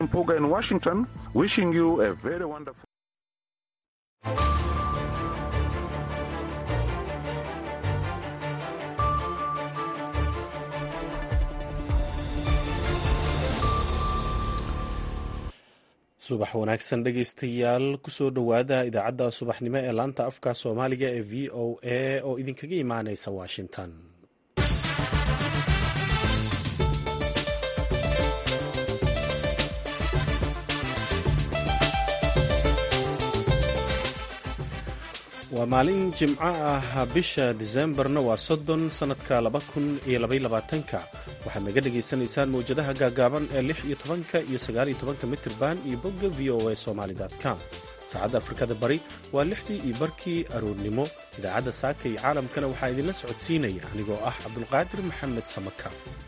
Mpuga in Washington, wishing you a very wonderful. subax wanaagsan dhegaystayaal kusoo dhowaada idaacadda subaxnimo ee laanta afka soomaaliga ee v o a oo idinkaga imaaneysa washington waa maalin jimco ah bisha disembarna waa soddon sannadka laba kun iyo labayolabaatanka waxaad naga dhagaysanaysaan mawjadaha gaagaaban ee lix iyo tobanka iyo sagaaliyo tobanka mitirban iyo bogga v o a somaali com saacadda afrikada bari waa lixdii iyo barkii aroornimo idaacadda saaka iyo caalamkana waxaa idinla socodsiinaya anigoo ah cabdulqaadir maxamed samaka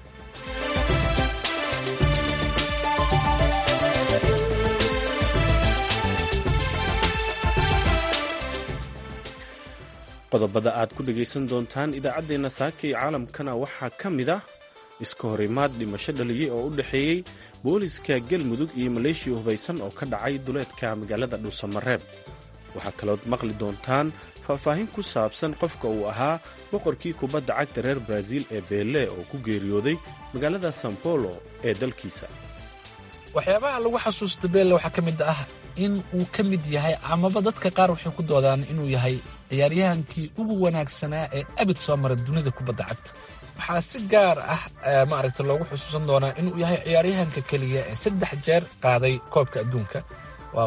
qodobada aad ku dhegaysan doontaan idaacaddeenna saaka iyo caalamkana waxaa ka mid ah iska horimaad dhimasho dhaliyey oo u dhexeeyey booliska galmudug iyo maleeshiya hubaysan oo ka dhacay duleedka magaalada dhuusamareeb waxaa kalood maqli doontaan faahfaahin ku saabsan qofka uu ahaa boqorkii kubadda cagta reer baraaziil ee beele oo ku geeriyooday magaalada san bolo ee dalkiisa waxyaabaha lagu xasuusta beelle waxaa ka mid ah in uu ka mid yahay amaba dadka qaar waxay ku doodaan inuu yahay ciyaaryahankii ugu wanaagsanaa ee abid soo mara dunida kubadda cagta waxaa si gaar ah maaragta loogu xusuusan doonaa inuu yahay ciyaaryahanka keliya ee saddex jeer qaaday koobka adduunka waa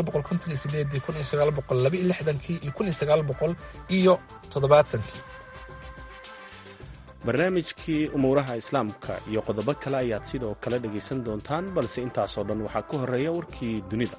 iyo todobaatankii barnaamijkii umuuraha islaamka iyo qodobo kale ayaad sidoo kale dhegaysan doontaan balse intaasoo dhan waxaa ku horeeya warkii dunida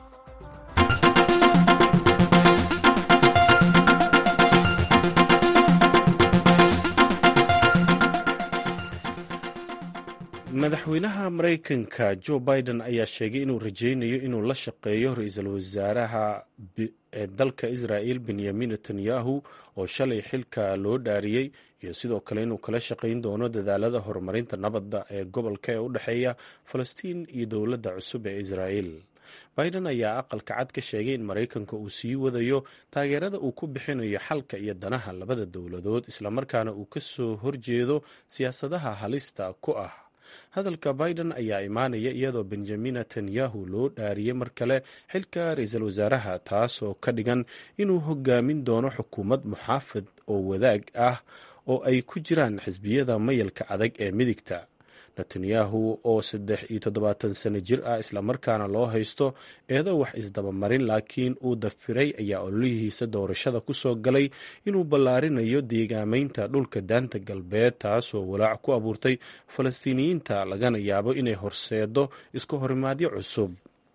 madaxweynaha maraykanka jo biden ayaa sheegay inuu rajaynayo inuu la shaqeeyo ra-iisul wasaaraha ee dalka israel benyamin netanyahu oo shalay xilka loo dhaariyey iyo sidoo kale inuu kala shaqayn doono dadaalada horumarinta nabadda ee gobolka ee u dhexeeya falastiin iyo dowladda cusub ee israel biden ayaa aqalka cad ka sheegay in maraykanka uu sii wadayo taageerada uu ku bixinayo xalka iyo danaha labada dowladood islamarkaana uu ka soo horjeedo siyaasadaha halista ku ah hadalka biden ayaa imaanaya iyadoo benjamin netanyahu loo dhaariyey mar kale xilka ra-iisul wasaaraha taasoo ka dhigan inuu hogaamin doono xukuumad muxaafid oo wadaag ah oo ay ku jiraan xisbiyada mayalka adag ee midigta netanyahu oo saddex iyo toddobaatan sano jir ah islamarkaana loo haysto eedo wax isdabamarin laakiin uu dafiray ayaa ololihiisa doorashada ku soo galay inuu ballaarinayo deegaameynta dhulka daanta galbeed taasoo walaac ku abuurtay falastiiniyiinta lagana yaabo inay horseedo iska horimaadyo cusub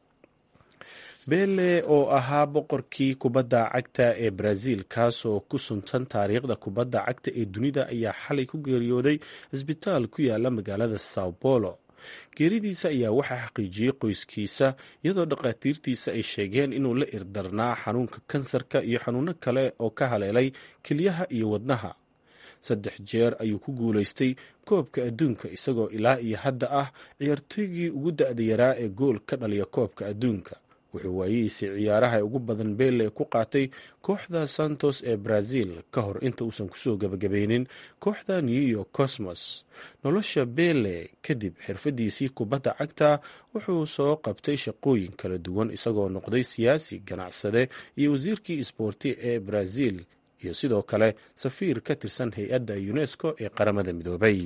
beele oo ahaa boqorkii kubadda cagta ee brazil kaasoo ku suntan taariikhda kubadda cagta ee dunida ayaa xalay ku geeriyooday cisbitaal ku yaala magaalada sao bolo geeridiisa ayaa waxaa xaqiijiyey qoyskiisa iyadoo dhakhaatiirtiisa ay sheegeen inuu la irdarnaa xanuunka kansarka iyo xanuuno kale oo ka haleelay kelyaha iyo wadnaha saddex jeer ayuu ku guulaystay koobka adduunka isagoo ilaa iyo hadda ah ciyaartooygii ugu da-da yaraa ee gool ka dhaliya koobka adduunka wuxuu waayihiisii ciyaaraha ugu badan beele ku qaatay kooxda santos ee brazil ka hor inta uusan kusoo gabagabeynin kooxda new york cosmos nolosha beele kadib xirfadiisii kubadda cagta wuxuu soo qabtay shaqooyin kala duwan isagoo noqday siyaasi ganacsade iyo wasiirkii isboorti ee brazil iyo sidoo kale safiir ka tirsan hay-adda unesco ee qaramada midoobay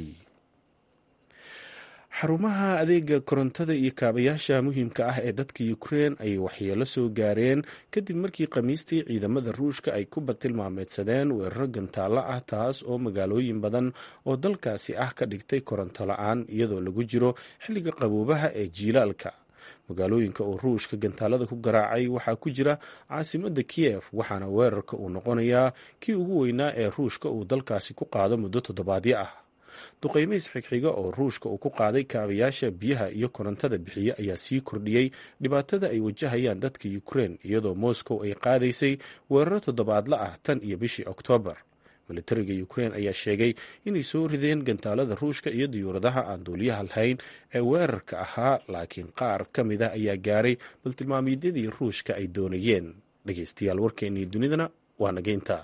xarumaha adeega korontada iyo kaabayaasha muhiimka ah ee dadka ukrein ayay waxyeelo soo gaareen kadib markii khamiistii ciidamada ruushka ay ku batilmaameedsadeen weeraro gantaalo ah taas oo magaalooyin badan oo dalkaasi ah ka dhigtay koronto la-aan iyadoo lagu jiro xilliga qaboobaha ee jiilaalka magaalooyinka oo ruushka gantaalada ku garaacay waxaa ku jira caasimada kiyef waxaana weerarka uu noqonayaa kii ugu weynaa ee ruushka uu dalkaasi ku qaado muddo toddobaadyo ah duqeymeys xigxiga oo ruushka uu ku qaaday kaabayaasha biyaha iyo korontada bixiye ayaa sii kordhiyey dhibaatada ay wajahayaan dadka ukrein iyadoo moscow ay qaadaysay weeraro toddobaadla ah tan iyo bishii oktoobar militariga ukrein ayaa sheegay inay soo rideen gantaalada ruushka iyo diyuuradaha aan duuliyaha lahayn ee weerarka ahaa laakiin qaar ka mid ah ayaa gaaray baltilmaamyadii ruushka ay doonayeen dhegeystayaal warkeennii dunidana waa nageynta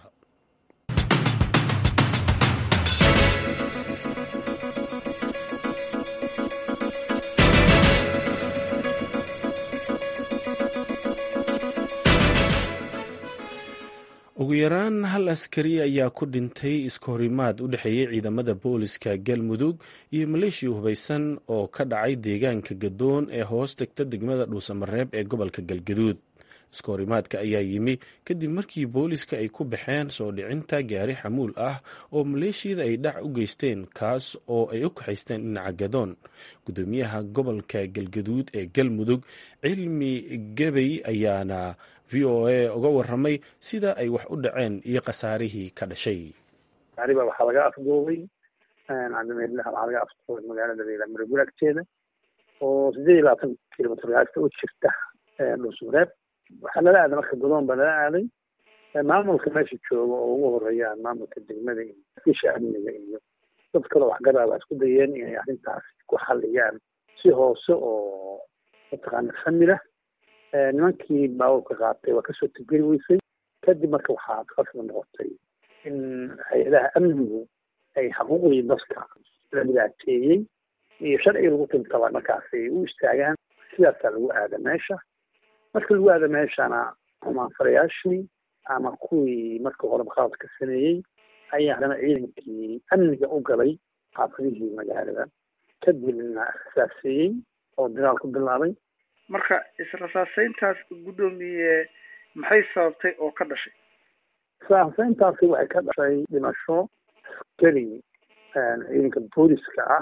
ugu yaraan hal askari ayaa ku dhintay iskahorimaad u dhexeeyey ciidamada booliska galmudug iyo maleeshiya hubaysan oo ka dhacay deegaanka gadoon ee hoos tagta degmada dhuusamareeb ee gobolka galgaduud iskahorimaadka ayaa yimi kadib markii booliska ay ku baxeen soo dhicinta gaari xamuul ah oo maleeshiyada ay dhac u geysteen kaas oo ay u kaxaysteen dhinaca gadoon gudoomiyaha gobolka galgaduud ee galmudug cilmi gebey ayaana v o a uga waramay sida ay wax u dhaceen iyo khasaarihii ka dhashay gaariba waxaa laga afduubay cadameedlaha waxaa laga afduubay magaalada reelamaraguul agteeda oo sideed iyo labaatan kilomitr gaasta u jirta dhuusmareeb waxaa lala aaday marka godoon baa lala aaday maamulka meesha jooga oo ugu horeeyaan maamulka degmada iyo fisha amniga iyo dad kaloo waxgaraa waa isku dayeen inay arrintaas ku xaliyaan si hoose oo mataqaana famila nimankii baabuurka qaatay waa kasoo tibgeli weysay kadib marka waxaa qasba noqotay in hay-adaha amnigu ay xuquuqdii dadka la dhibaateeyey iyo sharciga lagu tintaba markaasay u istaagaan sidaasaa lagu aada meesha marka lagu aada meeshana xumaanfarayaashii ama kuwii marka horeba qaladka sameeyey ayaa haddana ciidankii amniga u galay xaafadihii magaalada kadibna rasaaseeyey oo dagaal ku bilaabay marka israsaaseyntaas guddoomiye maxay sababtay oo ka dhashay israsaaseyntaasi waxay ka dhashay dhimasho askari ciidanka booliska ah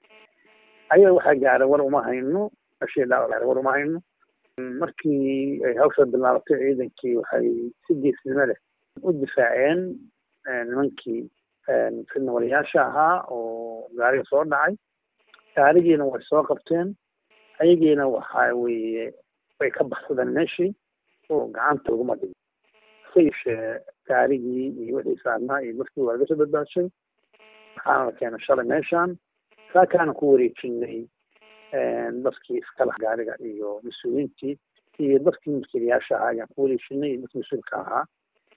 ayaga waxaa gaaray war uma hayno ashii dhaawac war uma hayno markii ay hawsha bilaabatay ciidankii waxay si geesnimo leh u difaaceen nimankii fidnawalayaasha ahaa oo gaariga soo dhacay gaarigiina way soo qabteen ayagiina waxa weeye way ka baxsadeen meeshii oo gacanta uguma dhigin hase yeeshee gaarigii iyo wixii saarnaa iyo dadkii waa laga soo badbaashay waxaana la keenay shalay meeshaan saakaana ku wareejinay dadkii iskala gaariga iyo mas-uuliyiintii iyo dadkii mulkiilayaasha ahaa ayaan ku wareejinay iyo dadkii mas-uulka ahaa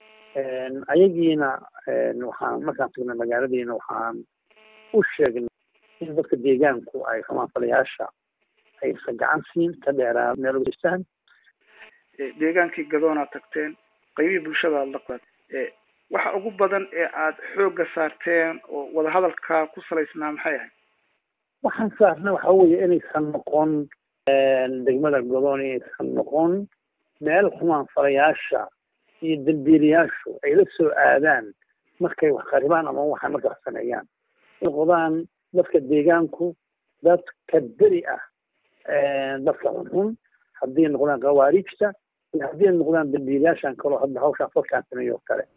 ayagiina waxaan markaan tagnay magaaladiina waxaan u sheegnay in dadka deegaanku ay xumaanfalayaasha aysan gacan siin ka dheeraa meel ugeystaan deegaankii gadoonaa tagteen qaybihii bulshada aad la qaad waxa ugu badan ee aad xoogga saarteen oo wadahadalka ku salaysnaa maxay ahayd waxaan saarnay waxa weeye inaysan noqon degmada godoon inaysan noqon meel xumaanfalayaasha iyo dambiilayaashu ay la soo aadaan markay wax qaribaan ama waxay marka wax sameeyaan noqdaan dadka deegaanku dadka beri ah dadka xunxun haddii noqdaan khawaariijta iyo haddii noqdaan dambiilayaashan kaloo hadda hawshaan falkaan sameeyo oo kale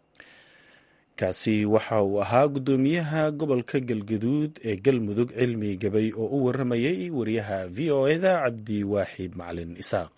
kaasi waxa uu ahaa guddoomiyaha gobolka galgaduud ee galmudug cilmi gabay oo u waramayay wariyaha v o eda cabdi waaxid macalin isaaq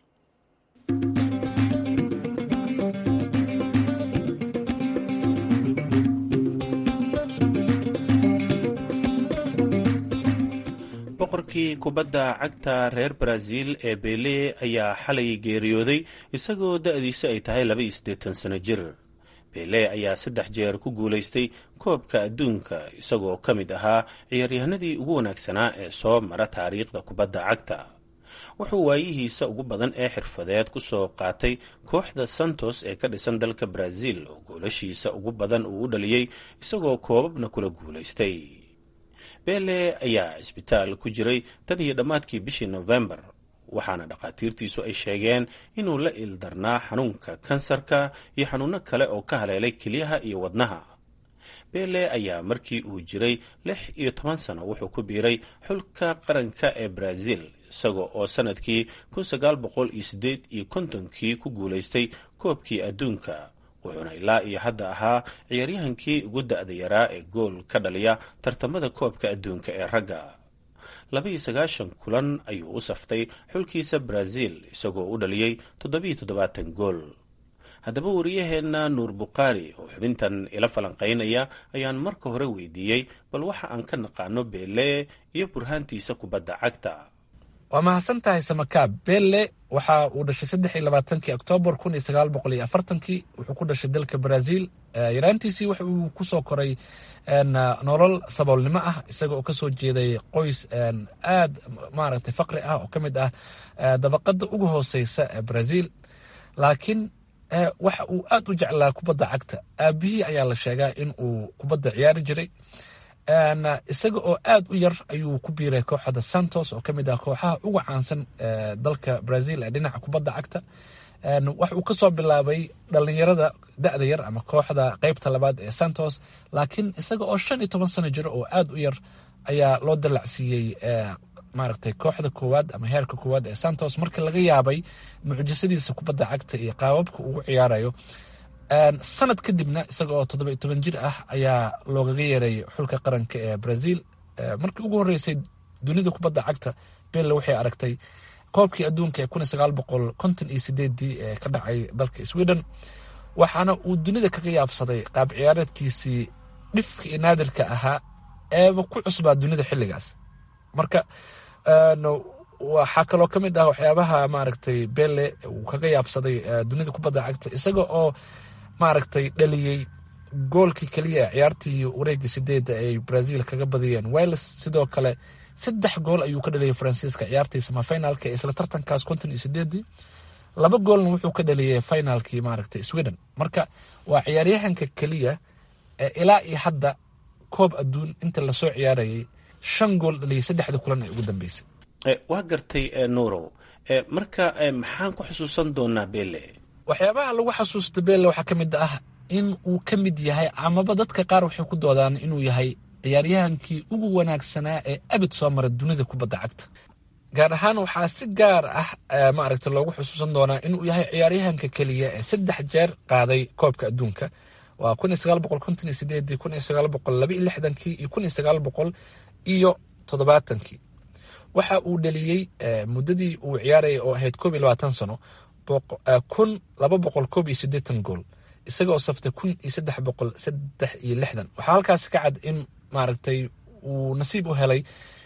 boqorkii kubadda cagta reer brazil ee bele ayaa xalay geeriyooday isagoo da-diisu ay tahay laba iyo siddeetan sano jir bele ayaa saddex jeer ku guulaystay koobka adduunka isagoo ka mid ahaa ciyaaryahanadii ugu wanaagsanaa ee soo mara taariikhda kubadda cagta wuxuu waayihiisa ugu badan ee xirfadeed ku soo qaatay kooxda santos ee ka dhisan dalka brazil oo goolashiisa ugu badan uu u dhaliyey isagoo koobabna kula guulaystay bele ayaa cisbitaal ku jiray tan iyo dhammaadkii bishii nofembar waxaana dhakhaatiirtiisu ay sheegeen inuu la ildarnaa xanuunka kansarka iyo xanuuno kale oo ka haleelay kelyaha iyo wadnaha bele ayaa markii uu jiray lix iyo toban sano wuxuu ku biiray xulka qaranka ee brazil isaga oo sanadkii kun sagaal boqol iyo siddeed iyo kontonkii ku guulaystay koobkii adduunka wuxuuna ilaa iyo hadda ahaa ciyaaryahankii ugu da-da yaraa ee gool ka dhaliya tartamada koobka adduunka ee ragga laba-iyo sagaashan kulan ayuu u saftay xulkiisa brazil isagoo u dhaliyey toddobiyo toddobaatan gool haddaba wariyaheenna nuur bukhaari oo xubintan ila falanqaynaya ayaan marka hore weydiiyey bal waxa aan ka naqaano beele iyo burhaantiisa kubadda cagta waa mahadsan tahay samakaab belle waxa uu dhashay saddex iyo labaatankii oktoobar kun iyo sagaal boqol iyo afartankii wuxuu ku dhashay dalka brazil yaraantiisii waxa uu kusoo koray nolol saboolnimo ah isaga oo kasoo jeeday qoys aad maaragtay faqri ah oo ka mid ah dabaqada ugu hooseysa ee brazil laakiin waxa uu aad u jeclaa kubadda cagta aabihii ayaa la sheegaa in uu kubadda ciyaari jiray isaga oo aad u yar ayuu ku biiray kooxda santos oo kamid ah kooxaha ugu caansan dalka brazil ee dhinaca kubadda cagta wax uu kasoo bilaabay dhalinyarada da-da yar ama kooxda qeybta labaad ee santos laakiin isaga oo shan iyo toban sano jiro oo aad u yar ayaa loo dalacsiiyey maaragtay kooxda koowaad ama heerka koowaad ee santos markii laga yaabay mucjisadiisa kubadda cagta iyo qaababka ugu ciyaarayo sanad kadibna isaga oo toddoba iyo toban jir ah ayaa loogaga yeeray xulka qaranka ee brazil markii ugu horeysay dunida kubadda cagta belle waxay aragtay koobkii adduunka ee kun iyo sagaal boqol konton iyo sideedii ee ka dhacay dalka sweden waxaana uu dunida kaga yaabsaday qaab ciyaareedkiisii dhifka iyo naadirka ahaa eeba ku cusbaa dunida xilligaas marka waxaa kaloo ka mid ah waxyaabaha maaragtay belle uu kaga yaabsaday dunida kubadda cagta isaga oo maaragtay dhaliyey goolkii keliya ee ciyaartii wareegii sideedda ay brazil kaga badiyeen wales sidoo kale saddex gool ayuu ka dhaliyay faransiiska ciyaartii samafinaalka isla tartankaas konton iyo sideedii laba goolna wuxuu ka dhaliyay finaalkii maaragtay sweden marka waa ciyaaryahanka keliya ee ilaa iyo hadda koob adduun inta lasoo ciyaarayay shan gool dhaliyay saddexda kulan ee ugu dambeysay waa gartay nuurow marka maxaan ku xusuusan doonaa belle waxyaabaha lagu xasuusta belle waxaa ka mid ah in uu ka mid yahay amaba dadka qaar waxay ku doodaan inuu yahay ciyaaryahankii ugu wanaagsanaa ee abid soo mara dunida kubadda cagta gaar ahaan waxaa si gaar ah maaragta loogu xusuusan doonaa inuu yahay ciyaaryahanka keliya ee saddex jeer qaaday koobka adduunka waa kun iyo sagaal boqol konton iyo sideedii kun iyo sagaal boqol laba iyo lixdankii iyo kun iyo sagaal boqol iyo toddobaatankii waxa uu dhaliyey muddadii uu ciyaarayay oo ahayd koob iyo labaatan sano kun laba boqol koob iyo siddeetan gool isagaoo saftay kun iyo saddex boqol saddex iyo lixdan waxaa halkaas ka cad in maaragtay uu nasiib u helay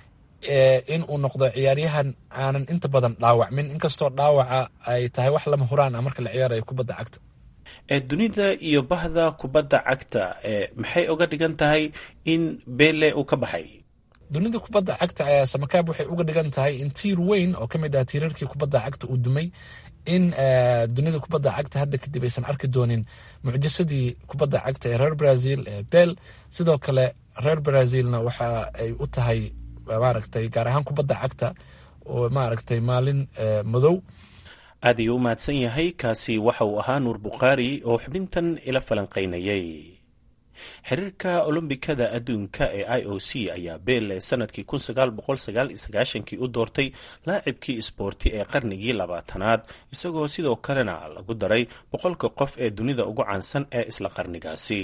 in uu noqdo ciyaaryahan aanan inta badan dhaawacmin inkastoo dhaawaca ay tahay wax lama huraan ah marka la ciyaarayo kubadda cagta dunida iyo bahda kubadda cagta maxay oga dhigan tahay in belle uu ka baxay dunida kubadda cagta ayaa samakaab waxay uga dhigan tahay in tiir weyn oo ka mid ah tiirarkii kubadda cagta uu dumay in dunida kubadda cagta hadda kadib aysan arki doonin mucjisadii kubadda cagta ee reer brazil ee bel sidoo kale reer brazilna waxa ay u tahay maaragtay gaar ahaan kubadda cagta oo maaragtay maalin madow aad ayuu u mahadsan yahay kaasi waxa uu ahaa nuur bukhaari oo xubintan ila falanqaynayay xiriirka olombikada adduunka ee i o c ayaa belle sanadkii kun sagaal boqol sagaal iyo sagaashankii u doortay laacibkii isboorti ee qarnigii labaatanaad isagoo sidoo kalena lagu daray boqolka qof ee dunida ugu caansan ee isla qarnigaasi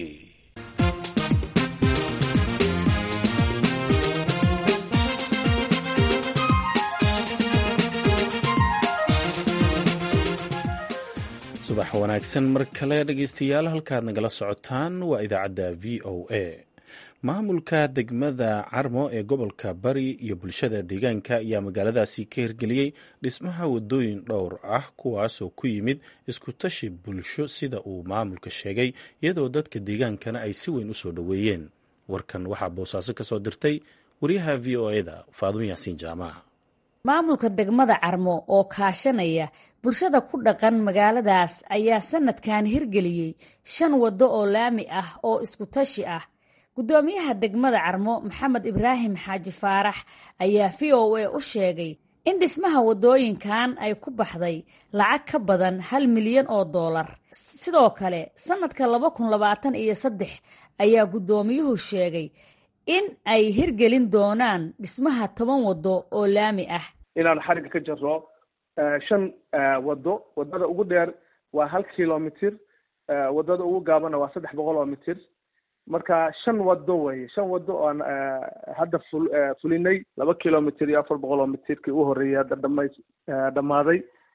subax wanaagsan mar kale dhegeystayaal halkaad nagala socotaan waa idaacadda v o a maamulka degmada carmo ee gobolka bari iyo bulshada deegaanka ayaa magaaladaasi ka hirgeliyey dhismaha wadooyin dhowr ah kuwaasoo ku yimid isku tashi bulsho sida uu maamulka sheegay iyadoo dadka deegaankana ay si weyn u soo dhoweeyeen warkan waxaa boosaaso ka soo dirtay wariyaha v o eda faadumo yaasiin jaamac maamulka degmada carmo oo kaashanaya bulshada ku dhaqan magaaladaas ayaa sanadkan hirgeliyey shan waddo oo laami ah oo isku tashi ah guddoomiyaha degmada carmo maxamed ibraahim xaaji faarax ayaa v o a u sheegay in dhismaha waddooyinkan ay ku baxday lacag ka badan hal milyan oo doolar sidoo kale sanadka laba kun labaatan iyo saddex ayaa guddoomiyuhu sheegay in ay hirgelin doonaan dhismaha toban waddo oo laami ah inaan xarigga ka jarro shan waddo waddada ugu dheer waa hal kilomitr waddada ugu gaabana waa saddex boqol oo mitir marka shan waddo weye shan waddo oan hadda ful fulinay laba kilomitr iyo afar boqol oo mitirkii u horreeyay hadda dhama dhammaaday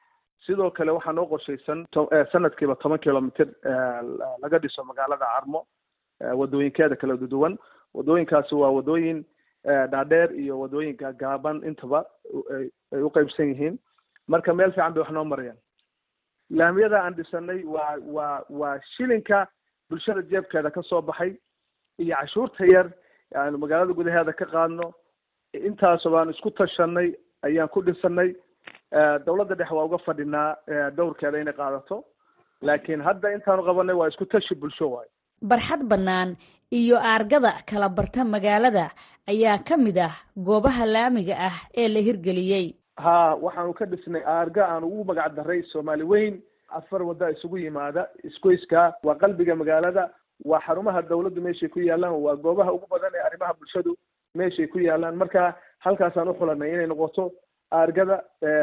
sidoo kale waxaa noo qorshaysan sanadkiiba toban kilomitr laga dhiso magaalada carmo wadooyinkeeda kala duwan wadooyinkaasi waa wadooyin dhaadheer iyo wadooyin gaagaaban intaba ay u qeybsan yihiin marka meel fiican bay wax noo marayaan laamiyada aan dhisanay waa waa waa shilinka bulshada jeebkeeda ka soo baxay iyo cashuurta yar aanu magaalada gudaheeda ka qaadno intaas baan isku tashanay ayaan ku dhisanay dawladda dhexe waa uga fadhinaa dowrkeeda inay qaadato laakiin hadda intaanu qabanay waa isku tashi bulsho waayo barxad bannaan iyo aargada kala barta magaalada ayaa ka mid ah goobaha laamiga ah ee la hirgeliyey ha waxaanu ka dhisnay aarga aan ugu magac daray soomaali weyn afar wadda isugu yimaada isgoyska waa qalbiga magaalada waa xarumaha dawladdu meeshay ku yaalaan waa goobaha ugu badan ee arrimaha bulshadu meeshay ku yaalaan marka halkaasaan u xulanay inay noqoto aargada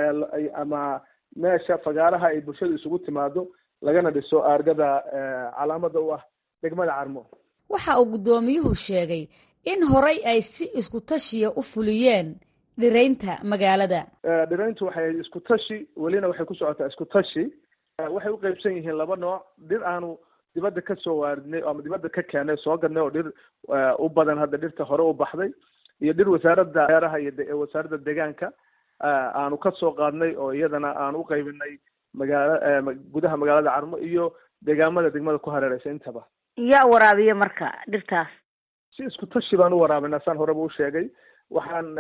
ama meesha fagaaraha ay bulshadu isugu timaado lagana dhiso aargada calaamada u ah degmada carmo waxa uu guddoomiyuhu sheegay in horay ay si isku tashiya u fuliyeen dhiraynta magaalada dhirayntu waxay isku tashi welina waxay ku socotaa isku tashi waxay u qeybsan yihiin laba nooc dhir aanu dibadda ka soo waaridnay ama dibadda ka keenay soo gadnay oo dhir u badan hadda dhirta hore u baxday iyo dhir wasaaradda beeraha iyo wasaaradda deegaanka aanu ka soo qaadnay oo iyadana aan u qaybinay magaala gudaha magaalada carmo iyo deegaamada degmada ku hareereysa intaba yaa waraabiya marka dhirtaas si isku tashi baan u waraabinaa saan horeba u sheegay waxaan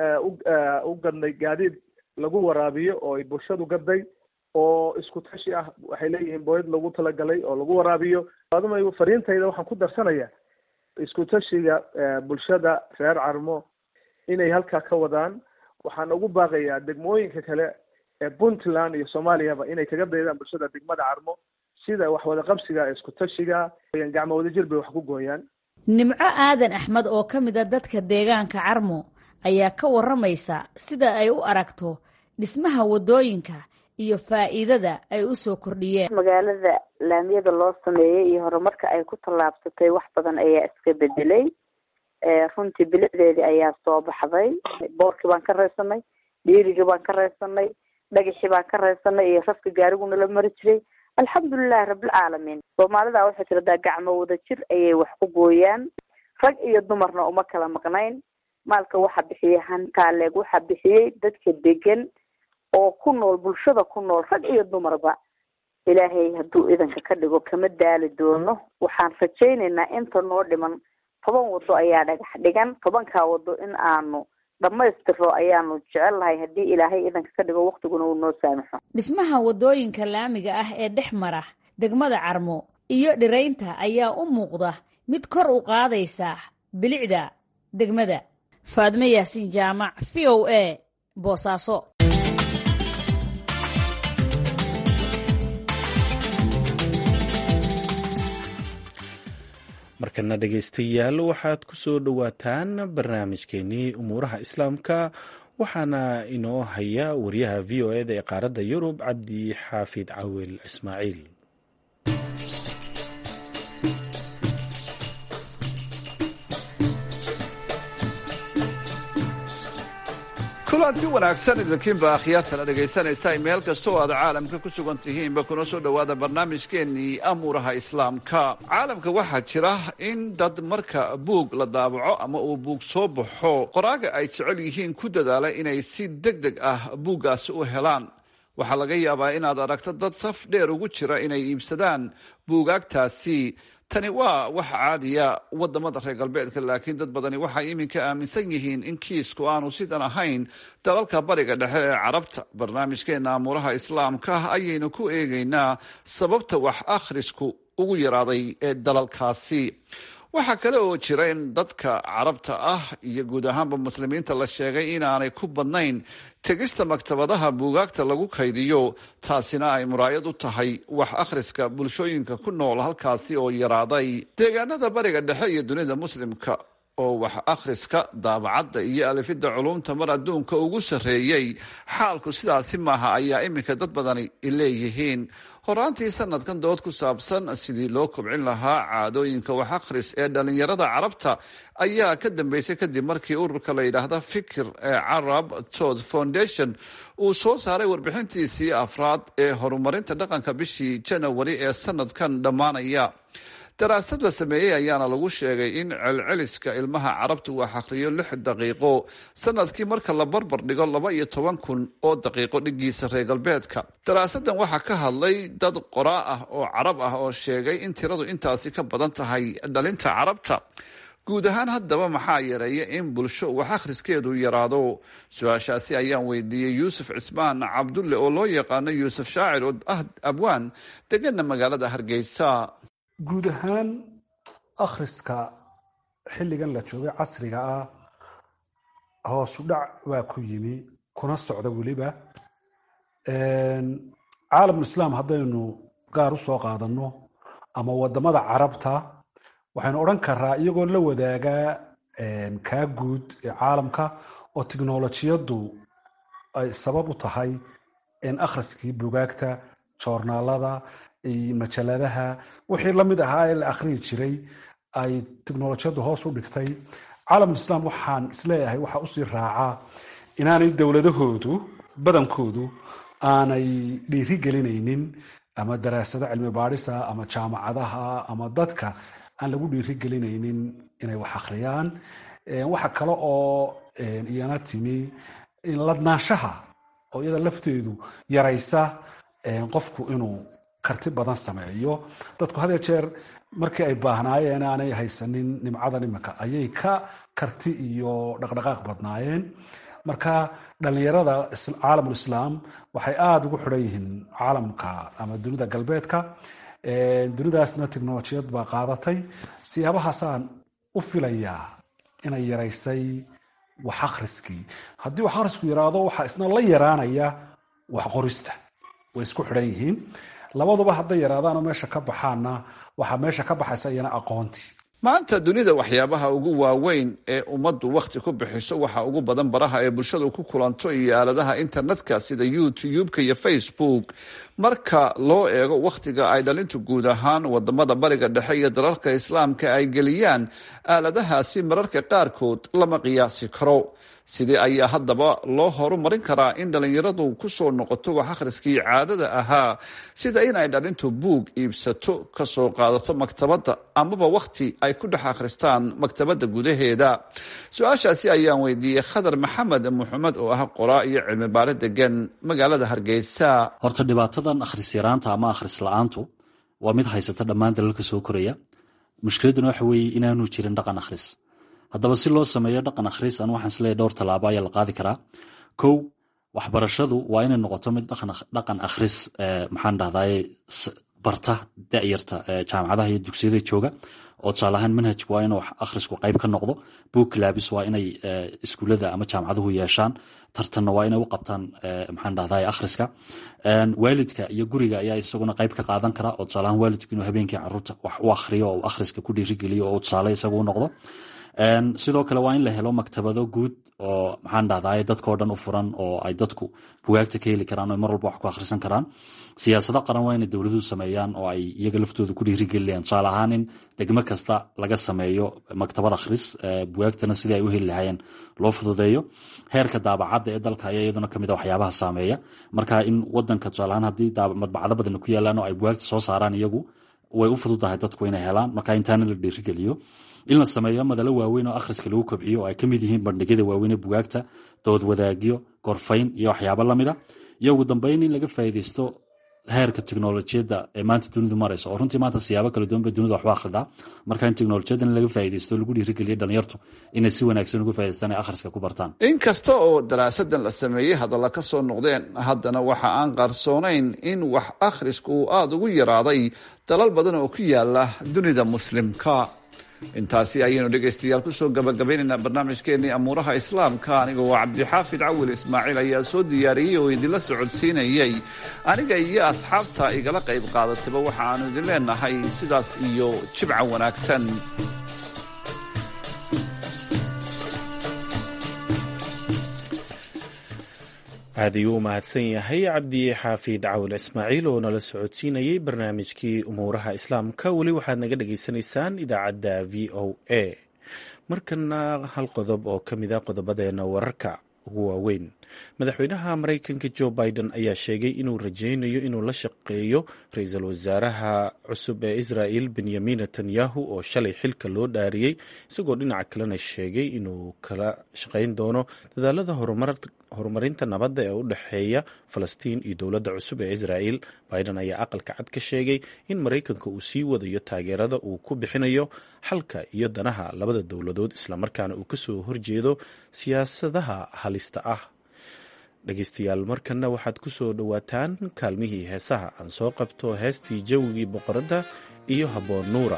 u gadnay gaadiid lagu waraabiyo oo ay bulshadu gaday oo isku tashi ah waxay leeyihiin booyad lagu talagalay oo lagu waraabiyo adumay fariintayda waxaan ku darsanaya isku tashiga bulshada reer carmo inay halkaa ka wadaan waxaan ugu baaqayaa degmooyinka kale ee puntland iyo soomaaliyaba inay kaga daydaan bulshada degmada carmo sida wax wada qabsiga ee isku tashiga gacmo wadajir bay wax ku gooyaan nimco aadan axmed oo ka mid a dadka deegaanka carmo ayaa ka waramaysa sida ay u aragto dhismaha waddooyinka iyo faa'iidada ay u soo kordhiyeen magaalada laamiyada loo sameeyey iyo horumarka ay ku tallaabsatay wax badan ayaa iska bedelay runtii bilicdeedii ayaa soo baxday boorkii baan ka raysanay dhiirigii baan ka raysanay dhagaxii baan ka raysanay iyo rafka gaariguna la mari jiray alxamdulilahi rabbilcaalamiin soomaalida waxay tiradaa gacmo wada jir ayay wax ku gooyaan rag iyo dumarna uma kala maqnayn maalka waxa bixiyey hantaaleeg waxa bixiyey dadka degan oo ku nool bulshada ku nool rag iyo dumarba ilaahay hadduu idanka ka dhigo kama daali doono waxaan rajaynaynaa inta noo dhiman toban wado ayaa dhagax dhigan tobankaa wado in aanu dhammaystiro ayaanu jecel lahay haddii ilaahay idanka ka dhigo waktiguna uu noo saamaxo dhismaha waddooyinka laamiga ah ee dhex mara degmada carmo iyo dhiraynta ayaa u muuqda mid kor u qaadaysa bilicda degmada faadmo yaasiin jaamac v o a boosaaso markana dhegaystayaal waxaad ku soo dhowaataan barnaamijkeenii umuuraha islaamka waxaana inoo haya wariyaha v o eda ee qaaradda yurub cabdi xaafid cawil ismaaciil kulanti wanaagsan idinkiinba akhyaartana dhegaysanaysa meel kasta oo aad caalamka ku sugan tihiinba kuna soo dhowaada barnaamijkeennii amuuraha islaamka caalamka waxaa jira in dad marka buug la daabaco ama uu buug soo baxo qoraaga ay jecel yihiin ku dadaala inay si deg deg ah buuggaasi u helaan waxaa laga yaabaa inaad aragto dad saf dheer ugu jira inay iibsadaan buugaagtaasi tani waa wax caadiya wadamada reer galbeedka laakiin dad badani waxay iminka aaminsan yihiin in kiisku aanu sidan ahayn dalalka bariga dhexe ee carabta barnaamijkeena amuuraha islaamka ayaynu ku eegaynaa sababta wax akhrisku ugu yaraaday ee dalalkaasi waxaa kale oo jira in dadka carabta ah iyo guud ahaanba muslimiinta la sheegay inaanay ku badnayn tegista maktabadaha buugaagta lagu kaydiyo taasina ay muraayad u tahay wax akhriska bulshooyinka ku nool halkaasi oo yaraaday deegaanada bariga dhexe iyo dunida muslimka oo wax akhriska daabacadda iyo alifidda culumta mar adduunka ugu sarreeyey xaalku sidaasi maaha ayaa iminka dad badani leeyihiin horaantii sanadkan dood ku saabsan sidii loo kobcin lahaa caadooyinka wax akhris ee dhallinyarada carabta ayaa ka dambeysay kadib markii ururka la yidhaahda fikir ee carab tod foundation uu soo saaray warbixintiisii afraad ee horumarinta dhaqanka bishii janawari ee sanadkan dhammaanaya daraasad la sameeyey ayaana lagu sheegay in celceliska ilmaha carabta uu akhriyo lix daqiiqo sanadkii marka la barbar dhigo laba iyo toban kun oo daqiiqo dhigiisa reer galbeedka daraasadan waxaa ka hadlay dad qoraa ah oo carab ah oo sheegay in tiradu intaasi ka badan tahay dhalinta carabta guud ahaan haddaba maxaa yareeya in bulsho wax akhriskeedu yaraado su-aashaasi ayaan weydiiyey yuusuf cismaan cabdulle oo loo yaqaano yuusuf shaacir oo ah abwaan degana magaalada hargeysa guud ahaan akhriska xilligan la joogay casriga ah hoosu dhac waa ku yimi kuna socda weliba caalamulislaam haddaynu gaar u soo qaadanno ama wadamada carabta waxaynu odhan karaa iyagoo la wadaagaa kaa guud ee caalamka oo tiknolojiyaddu ay sabab u tahay akhriskii bugaagta joornaalada majaladaha wixii lamid ahaa ee la akhriyi jiray ay tiknolojiyaddu hoos u dhigtay caalamulislaam waxaan isleeyahay waxaa usii raacaa inaanay dowladahoodu badankoodu aanay dhiiri gelinaynin ama daraasado cilmi baadhisa ama jaamacadaha ama dadka aan lagu dhiiri gelinaynin inay wax akhriyaan waxa kale oo iyana timi ladnaanshaha oo iyada lafteedu yaraysa qofku inuu karti badan sameeyo dadku had jeer markii ay baahnaayeen aanay haysanin nimcadan imika ayay ka karti iyo dhaqdhaqaaq badnaayeen marka dhalinyarada caalamulislaam waxay aada ugu xidhan yihiin caalamka ama dunida galbeedka dunidaasna technolojiyad baa qaadatay siyaabahaasaan u filayaa inay yaraysay wax akhriskii haddii wax akhrisku yaraado waxaa isna la yaraanaya wax qorista way isku xidhan yihiin labaduba hadday yaraadaanoo meesha ka baxaanna waxaa meesha ka baxaysa iyana aqoontii maanta dunida waxyaabaha ugu waaweyn ee ummaddu wakhti ku bixiso waxa ugu badan baraha ee bulshadu ku kulanto iyo aaladaha internetka sida youtube-ka iyo facebook marka loo eego wakhtiga ay dhalintu guud ahaan wadamada bariga dhexe iyo dalalka islaamka ay geliyaan aaladahaasi mararka qaarkood lama qiyaasi karo sidee ayaa haddaba loo horumarin karaa in dhallinyaradu kusoo noqoto wax akhriskii caadada ahaa sida in ay dhalintu buug iibsato kasoo qaadato maktabadda amaba wakhti ay ku dhex akhristaan maktabadda gudaheeda su-aashaasi ayaan weydiiyey khadar maxamed muxamed oo ah qoraa iyo cilmi baare degan magaalada hargeysa horta dhibaatadan akhris yaraanta ama akhris la-aantu waa mid haysata dhammaan dalalka soo koraya mushkiladuna waxa weeye inaanu jirin dhaqan akhris haddaba si loo sameeyo dhaqan akhris anu waxaan isleeyahy dhowr tallaabo ayaa la qaadi karaa kow waxbarashadu waa inay noqoto mid dhaqan akhris maxaan dhahdaye barta da'yarta jaamacadaha iyo dugsiyada jooga oo tusaale ahaan manhajku waa inuu akhrisku qayb ka noqdo book labis waa inay iskuullada ama jaamacaduhu yeeshaan tartanna waa inay u qabtaan maxaan dhahdaye akhriska waalidka iyo guriga ayaa isaguna qayb ka qaadan kara oo tusaale ahaan waalidku inuu habeenkii caruurta wax u akhriyo oo akhriska ku dhiirigeliyo oo tusaale isagu u noqdo sidoo kale waa in la helo maktabado guud oo maxaan dhahdaye dadkao dhan u furan oo ay dadku bugaagta ka heli karaan oo mar walba wax ku akhrisan karaan siyaasado qaran waa inay dowladuhu sameeyaan oo ay iyaga laftooda ku dhiirigeliyaan tusaale ahaan in degmo kasta laga sameeyo maktabad akhris bugaagtana sidii ay u heli lahaayeen loo fududeeyo heerka daabacadda ee dalka ayaa iyaduna kamid a waxyaabaha saameeya marka in wadanka tusaale ahaan haddii madbacado badan ku yaalaan oo ay bugaagta soo saaraan iyagu way u fududahay dadku inay helaan marka intaana la dhiirigeliyo in la sameeyo madalo waaweyn oo akhriska lagu kobciyo oo ay ka mid yihiin bandhigyada waaweyn ee bugaagta dood wadaagyo gorfayn iyo waxyaabo lamida iyo ugu dambeyn in laga faa'iidaysto heerka teknolojiyadda ee maanta dunidu marayso oo runtii maanta siyaabo kala duwan bay dunida waxu akhridaa marka in teknolojiyaddan laga faa'iidaysto lagu dhiirigeliyo dhalinyartu inay si wanaagsan uga faa'idaystaan ay akhriska ku bartaan inkasta oo daraasadan la sameeyey hadalla ka soo noqdeen haddana waxa aan qarsoonayn in wax akhrisku uu aada ugu yaraaday dalal badan oo ku yaala dunida muslimka intaasi ayaynu dhegaystayaal kusoo gabagabaynaynaa barnaamijkeenii amuuraha islaamka aniga waa cabdixaafid cawil ismaaciil ayaa soo diyaariyey oo idinla socodsiinayey aniga iyo asxaabta igala qayb qaadatayba waxa aanu idin leenahay sidaas iyo jibca wanaagsan aad ayuu u mahadsan yahay cabdi xaafid cawil ismaaciil oo nala socodsiinayay barnaamijkii umuuraha islaamka weli waxaad naga dhagaysanaysaan idaacadda v o a markana hal qodob oo ka mid a qodobadeena wararka ugu waaweyn madaxweynaha maraykanka jo biden ayaa sheegay inuu rajaynayo inuu la shaqeeyo ra-iisul wasaaraha cusub ee israel benyamin netanyahu oo shalay xilka loo dhaariyey isagoo dhinaca kalena sheegay inuu kala shaqeyn doono dadaalada horumarinta nabadda ee u dhexeeya falastiin iyo dowladda cusub ee israel biden ayaa aqalka cad ka sheegay in maraykanka uu sii wadayo taageerada uu ku bixinayo xalka iyo danaha labada dowladood islamarkaana uu kasoo horjeedo siyaasadaha halista ah dhegeystayaal markana waxaad ku soo dhowaataan kaalmihii heesaha aan soo qabto heestii jawigii boqoradda iyo habboon nuura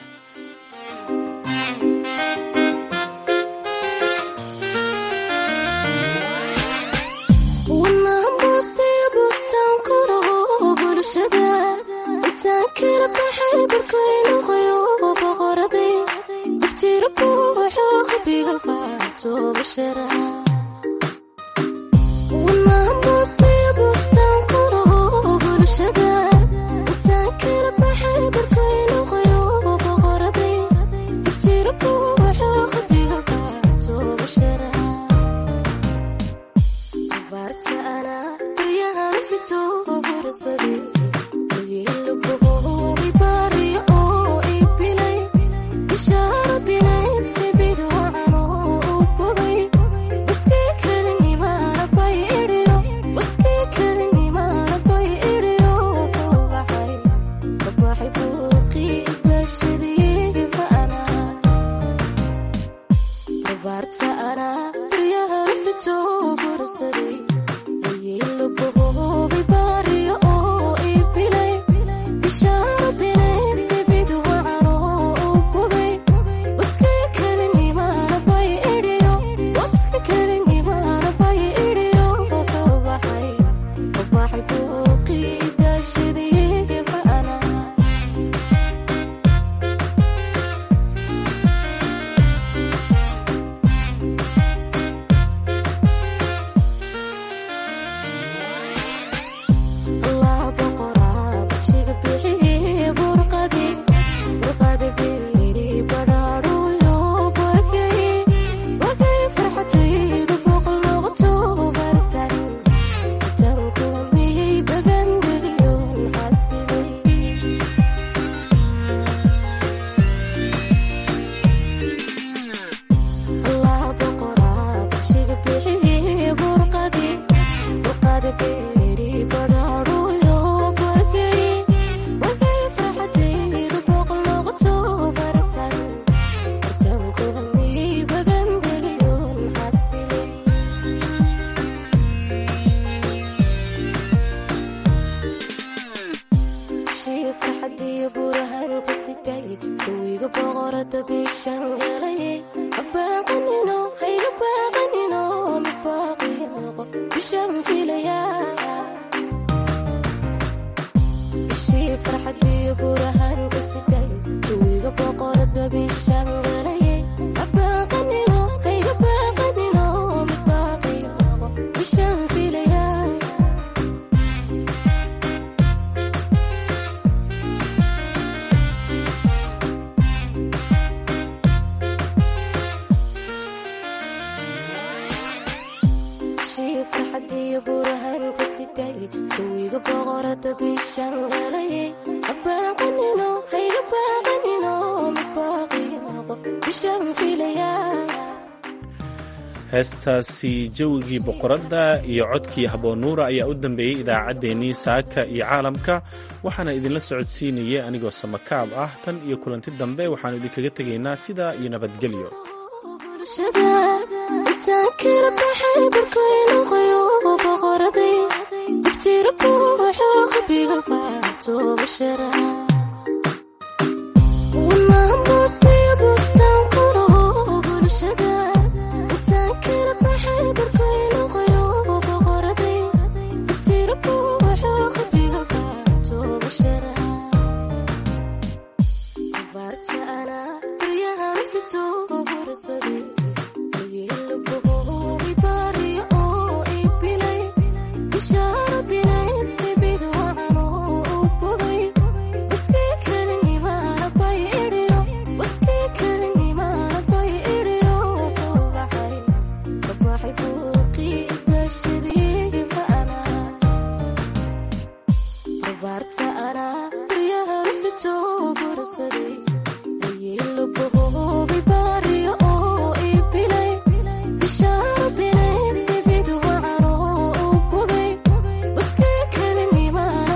heestaasi jawigii boqoradda iyo codkii haboonuura ayaa u dambeeyey idaacaddeenii saaka iyo caalamka waxaana idinla socodsiinayay anigoo samakaab ah tan iyo kulanti dambe waxaanu idinkaga tegaynaa sidaa iyo nabadgelyo barbaarta anaa baryahan sitoo fursaday